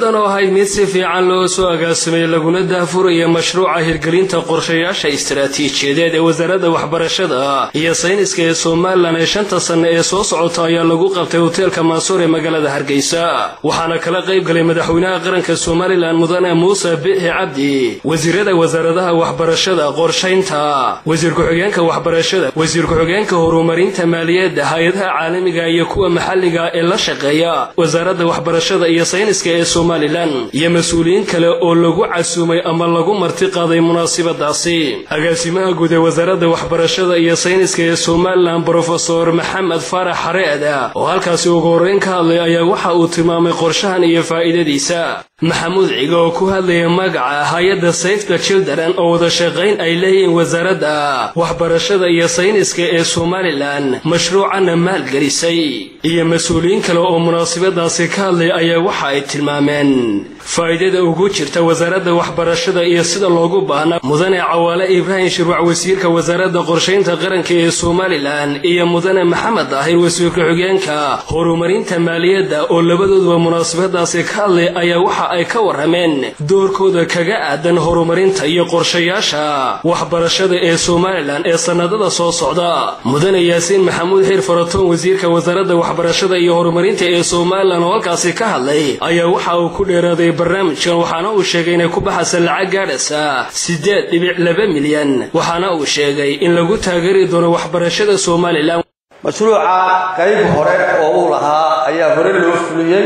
munaasabadan oo ahayd mid si fiican loo soo agaasimay laguna daahfuraya mashruuca hirgelinta qorshayaasha istaraatiijiyadeed ee wasaaradda waxbarashada iyo sayniska ee somalilan ee shanta sanne ee soo socota ayaa lagu qabtay hoteelka maansuur ee magaalada hargeysa waxaana kala qayb galay madaxweynaha qaranka somalilan mudane muuse bixi cabdi wasiirada wasaaradaha waxbarashada qorshaynta wasiir ku-xigeenka waxbarashada wasiir ku-xigeenka horumarinta maaliyadda hay-adaha caalamiga iyo kuwa maxalliga ee la shaqeeya wasaaradda waxbarashada iyo sayniska ee somalilan iyo mas-uuliyiin kale oo lagu casuumay ama lagu marti qaaday munaasibadaasi agaasimaha guud ee wasaaradda waxbarashada iyo sayniska ee somalilan brofesor maxamed faarax xareeda oo halkaasi ugu horreyn ka hadlay ayaa waxa uu tilmaamay qorshahan iyo faa'iidadiisa maxamuud ciga oo ku hadlaya magaca hay-adda sayfta children oo wada shaqayn ay leeyihiin wasaaradda waxbarashada iyo sayniska ee somalilan mashruucanna maalgelisay iyo mas-uuliyiin kale oo munaasibadaasi ka hadlay ayaa waxa ay tilmaameen faa'iidada ugu jirta wasaaradda waxbarashada iyo sida loogu baahnaa mudane cawaale ibraahim shirwac wasiirka wasaaradda qorshaynta qaranka ee somalilan iyo mudane maxamed daahir wasiir ku-xigeenka horumarinta maaliyadda oo labadooduba munaasabadaasi ka hadlay ayaa waxa ay ka warrameen doorkooda kaga aadan horumarinta iyo qorshayaasha waxbarashada ee somalilan ee sannadada soo socda mudane yaasiin maxamuud xiir faratoon wasiirka wasaaradda waxbarashada iyo horumarinta ee somalilan oo halkaasi ka hadlay ayaa waxa uu ku dheeraaday barnaamijkan waxaana uu sheegay inay ku baxaysa lacag gaadhaysa siddeed dhibic laba milyan waxaana uu sheegay in lagu taageeri doono waxbarashada somalilan mashruuca qayb hore oo uu lahaa ayaa hore loo fuliyey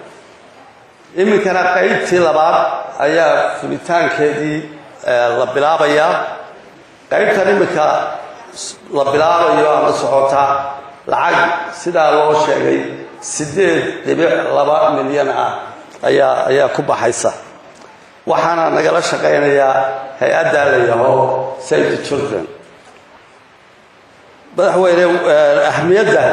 iminkana qaybtii labaad ayaa fulitaankeedii la bilaabayaa qaybtan iminka la bilaabayo ama socota lacag sidaa loo sheegay siddeed dhibic laba milyan ah ayaa ayaa ku baxaysa waxaana nagala shaqaynayaa hay-addaa la yaho save the children madaxweyne ahmiyadda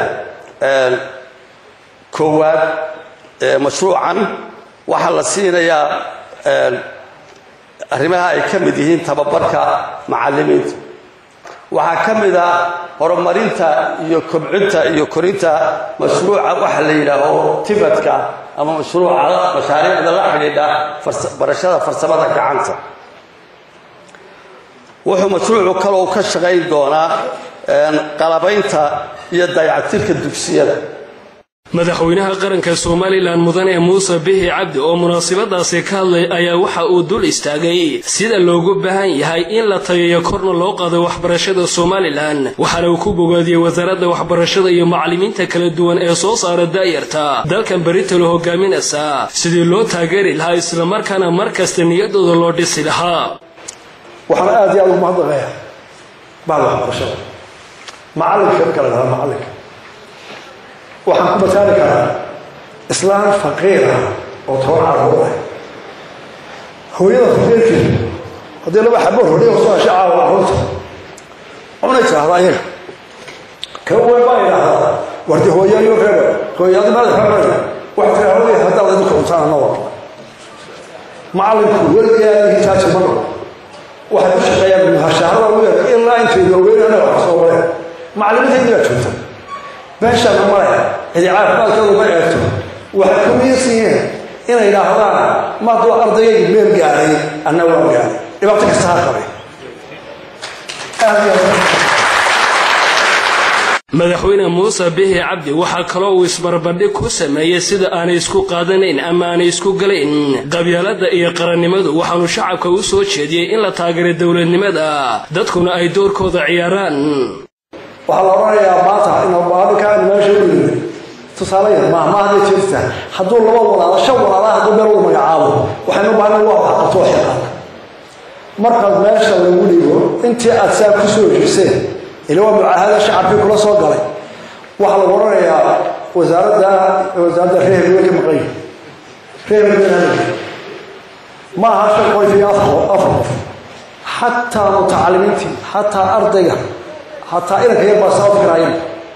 koowaad ee mashruucan waxaa la siinayaa arrimaha ay ka mid yihiin tababarka macallimiinta waxaa ka mid a horumarinta iyo kobcinta iyo korinta mashruuca waxa la yidhaaho tibadka ama mashruuca mashaariicda la xidhiidha barashada farsamada gacanta wuxuu mashruucu kaloo ka shaqayn doonaa qalabaynta iyo dayactirka dugsiyada madaxweynaha qaranka somalilan mudane muuse bixi cabdi oo munaasibadaasi ka hadlay ayaa waxa uu dul istaagay sida loogu baahan yahay in la tageeyo korna loo qaado waxbarashada somalilan waxaana uu ku bogaadiyey wasaaradda waxbarashada iyo macallimiinta kala duwan ee soo saara daayarta dalkan beritalo hogaaminaysa sidii loo taageeri lahaa islamarkaana mar kasta niyadooda loo dhisi lahaa waxaan aad iyo aad ugu mahadnaqayaa bahda waxbarashada macallinka marka la dhahaa macallinka waxaan ku mataali karaa islaan faqiir ah oo toban carruur ah hooyada faqiirkeeda haddii laba xabo rodhiya kusoo hesha caawa carruurta cunay tidhaahdaa iyaga ka weyn baa idhaahdaa wardi hooyayo reeba hooyaadi maada reebayna wax tiraahday haddaad idinku cuntaan ana wada macallinku weligaa hitaaji ma noqo waxay ku shaqeeyaan hashaarada ugu yar ilaa intayda ogeyn anaga wax soo mareen macallimiintaydii baa joogta meeshaana male cidi caafimaadkooda ma eegto waxay ku miirsan yihiin inay idhaahdaan ma hadduu ardayaygu meel gaaray anna waa gaaray dhibaato kasta ha qabay madaxweyne muuse bixi cabdi waxaa kaloo uu isbarbardhig ku sameeyey sida aanay isku qaadanayn ama aanay isku galayn qabyaaladda iyo qarannimadu waxaanu shacabka u soo jeediyey in la taageero dowladnimada dadkuna ay doorkooda ciyaaraan waxaa la odhanayaa maanta inabaabikaan meesha u yimid tusaale yar maaha ma hadday jirta hadduu laba walaalo shan walaala hadduu meel wada magacaabo waxaynu baahna waa wax qabto xiqaaq markaad meesha lagu dhigo intii aad saa ku soo heshiseen ila waa mucaahada shacabkii kula soo galay waxaa lagu odhanayaa wasaaradda wasaaradda reer way ka maqan yihin reer ma aha shan qof iyo afar qof xataa mutacalimiintii xataa ardayga hataa inanka yar baa sabab karaayeen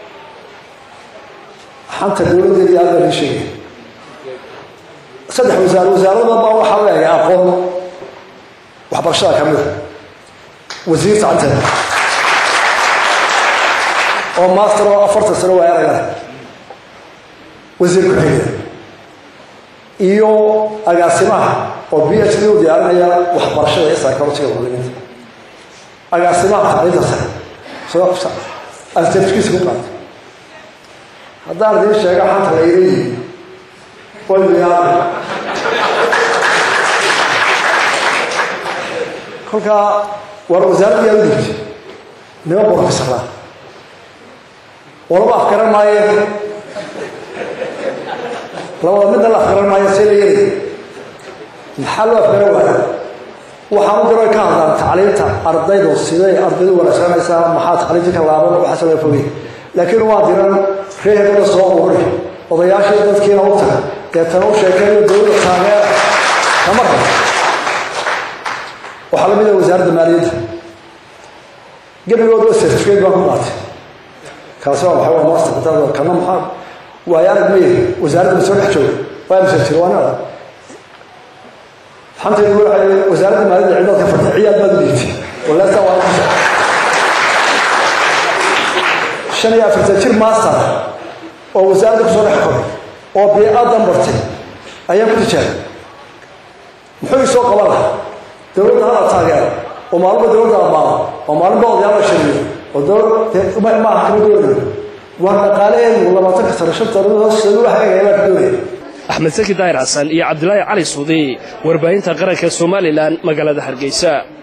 xanta dowladdeedii aad baa ii sheegay saddex wasaare wasaaradda baa waxaa leeyahay aqoon waxbarashada ka mida wasiir sacanteeda oo master oo afartan sano waa eragale wasiir ku-xigeen iyo agaasimaha oo b h d u diyaarinaya waxbarashada iyo psychologiga muslimiinta agaasimaha tacliinta sare aan certifikiisa ku qaato haddaan idiin sheega xanta la iga yihi wayuyaada kolkaa war wasaaradda yaa u dhigtay niman borofesaraa walaba afgaran maayeen labada midna la afgaran maayo see la yeelay maxaa loo afgaran waaya waxaan u diro ka hadlaan tacliinta ardaydu siday ardaydu wanaagsanaysaa maxaa tacliinta ka laaban waxaase laga fogay laakiin waa diran reehebada soo ururi odayaashii dadkiina u taga deetana u sheekeeyo dowladda taageera kama rabo waxaa la mid ah wasaaradda maaliyadda gebigoodba certificate baan ku qaatay kaasi waa maxay waa master dad kana maxaa waayo arag ma yihi wasaaradda masoo dhex jooga waa mise jiro waa nada xantaydu waxay wasaaradda maaliyadda ciidaad ka fadhiya ciyaad baad u dhiibtay walaasa waa shan iyo afartan jir master oo wasaaradda kusoo dhex koray oo biicadan bartay ayaan ku tijaabay muxuu isoo qaban lahaa dowladda hala taageero oo maalinba dowladda ammaano oo maalinba odayaal la shariyo oo dowlad ma aha kama dowladda waa dhaqaalaheedu labaatanka sano shanta hoosteedu wax eegaya baa ka doonaya axmed saki daahir xasan iyo cabdilaahi cali suudi warbaahinta qaranka somalilan magaalada hargeysa